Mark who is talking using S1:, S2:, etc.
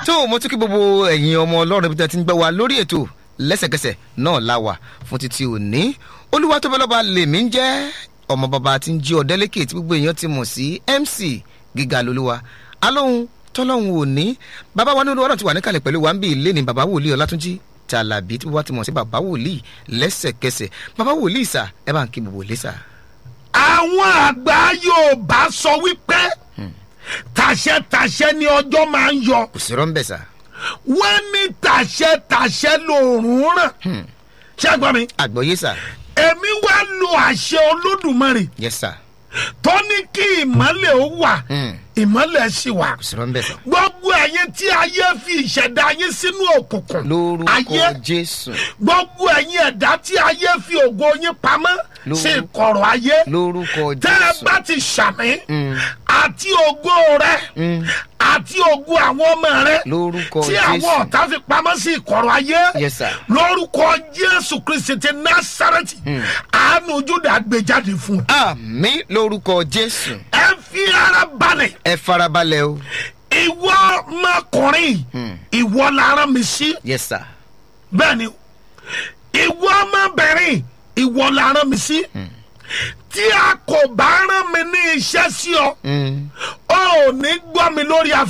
S1: tó mo tún kí gbogbo ẹ̀yin ọmọ ọlọ́run ibi tí a ti ń gbọ́ wa lórí ètò lẹ́sẹ̀kẹsẹ̀ náà la wà fún títí òní olúwa tó bẹ́lọ́ba lèmi ń jẹ́ ọmọ bàbá tí ń jí ọ̀dẹ́lẹ́kẹ̀ tí gbogbo èèyàn ti mọ̀ sí mc gíga lolúwa alóhun tọ́lọ́hun òní bàbá wa ní olúwa náà ti wà níkàlẹ̀ pẹ̀lú wa ń bí ilé ní bàbá wòlíì ọlátúnjí tàlàbí tí wọ́n ti mọ̀ sí bàbá wòlíì lẹ́sẹ̀kẹsẹ̀ bàbá wòlíì sà ẹ bá ń kí gbogbo ilé sà.
S2: àwọn àgbà yorùbá sọ wípé tàṣẹ-tàṣẹ ni ọjọ́ máa ń yọ
S1: kò sí rọ́ńbẹ̀ sà.
S2: wọ́n ní tàṣẹ-tàṣẹ lòórùn ràn ṣé ẹ gbọ́ mi
S1: àgbọ̀yé sà
S2: èmi wá lo àṣẹ olódùmarè
S1: yes sà
S2: tó ní kí ìmọ̀lẹ̀ ó wà
S1: Hmm.
S2: ìmọ̀lẹ̀ sì wà
S1: kò sí rọ́ńbẹ̀ sà.
S2: gbogbo ẹ̀yin tí ayé fi ìṣẹ̀dá yín sínú òkùnkùn
S1: lórúkọ
S2: ayé
S1: jésù
S2: gbogbo ẹ̀yin ẹ̀dá tí ayé fi ògo yín pamọ́
S1: Lórúkọ-
S2: sí ìkọ̀rọ̀ ayé
S1: lórúkọ
S2: tẹ́ ẹ
S1: jésù
S2: bá ti ṣàmì
S1: Mm.
S2: àti ògo rẹ
S1: Mm.
S2: àti ògo àwọn ọmọ rẹ
S1: lórúkọ
S2: tí àwọn
S1: jésù
S2: ọ̀tá fi pamọ́ sí ìkọ̀rọ̀ ayé
S1: yes sir
S2: lórúkọ jésù kristi ti násàrẹ́tì àánú júdà gbé jáde fún un.
S1: àmì lórúkọ jésù
S2: ẹ fi ara balẹ̀
S1: ẹ farabalẹ̀ o
S2: ìwọ ọmọkùnrin ìwọ la rán mi sí
S1: yes sir
S2: bẹ́ẹ̀ ni ìwọ ọmọbìnrin ìwọ la rán mi sí tí a kò bá rán mi ní iṣẹ́ sí ọ
S1: Mm.
S2: ọ ò ní gbọ́ mi lórí afẹ́.